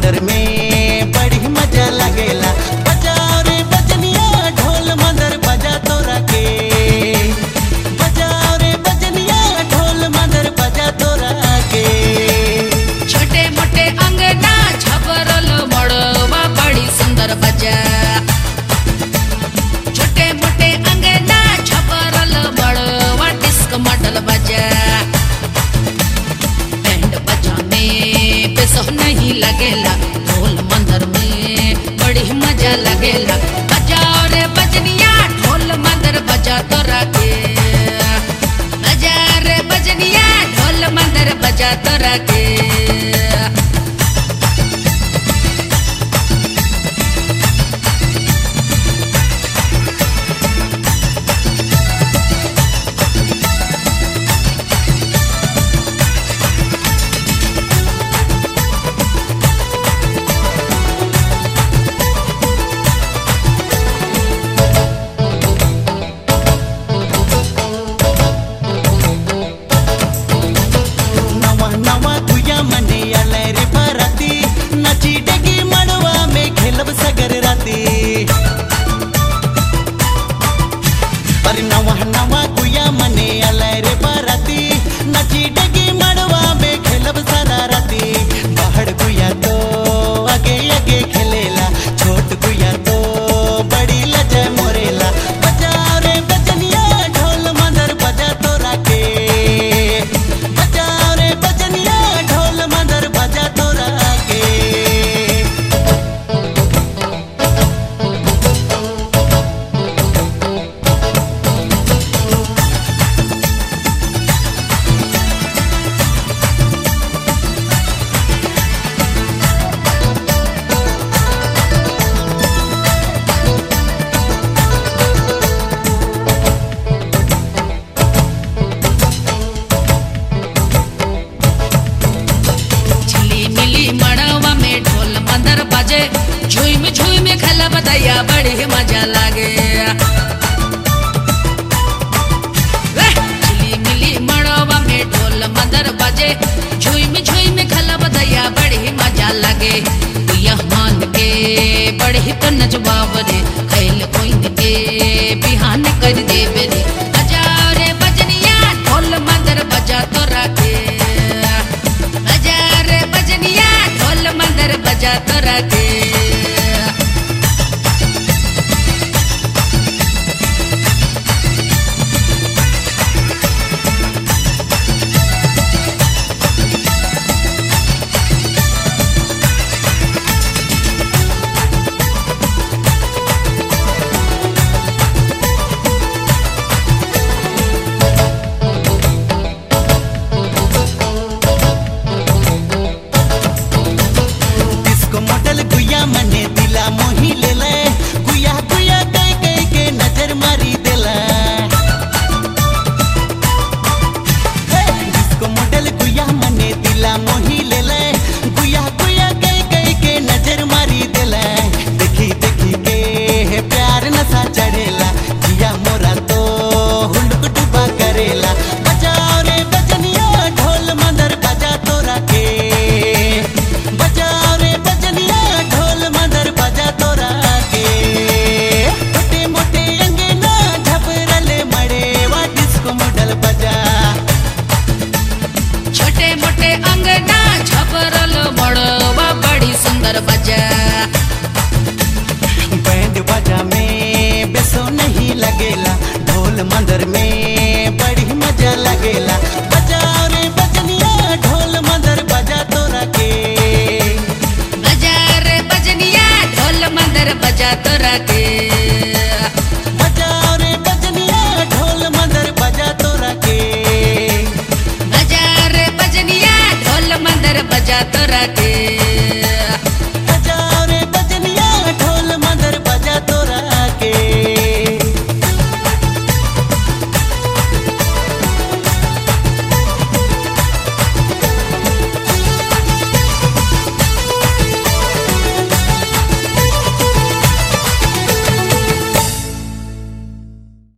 मंदिर में बड़ी मजा लगेला बजाओ रे बजनिया ढोल मंदिर बजा तोरा के बजाओ रे बजनिया ढोल मंदिर बजा तोरा के छोटे मोटे अंगना छपरल मड़वा बड़ी सुंदर बजा छोटे मोटे अंगना छपरल मड़वा डिस्क मॉडल बजा बैंड बजाने पे सह नहीं लगेला ढोल मंदिर में बड़ी मजा लगेला बजाओ रे बजनिया ढोल मंदिर बजा तोरा के बजा रे बजनिया ढोल मंदिर बजा तोरा के नवा नवा गुया मने अले रे बराती नची डगी मड़वा में खेलब सगर राती अरे नवा नवा गुया मने अले रे बराती नची डगी मड़वा में खेलब सारा राती बाहर गुया तो आगे आगे खेलेला छोट गुया तो बड़ी लजे मोरेला बजाओ रे बजनिया ढोल मदर बजा तोरा के बजाओ रे बजनिया ढोल मदर बजा तोरा के छिली मिली मड़वा में ढोल मंदर बजे झुम झुम खल बदैया बड़ी मजा लागे वेह, छिली मिली मड़वा में ढोल मंदर बजे झुम झुम खल बदैया बड़ी मजा लागे यह मान के बड़ी तो नजवाब रे खैल कोइन के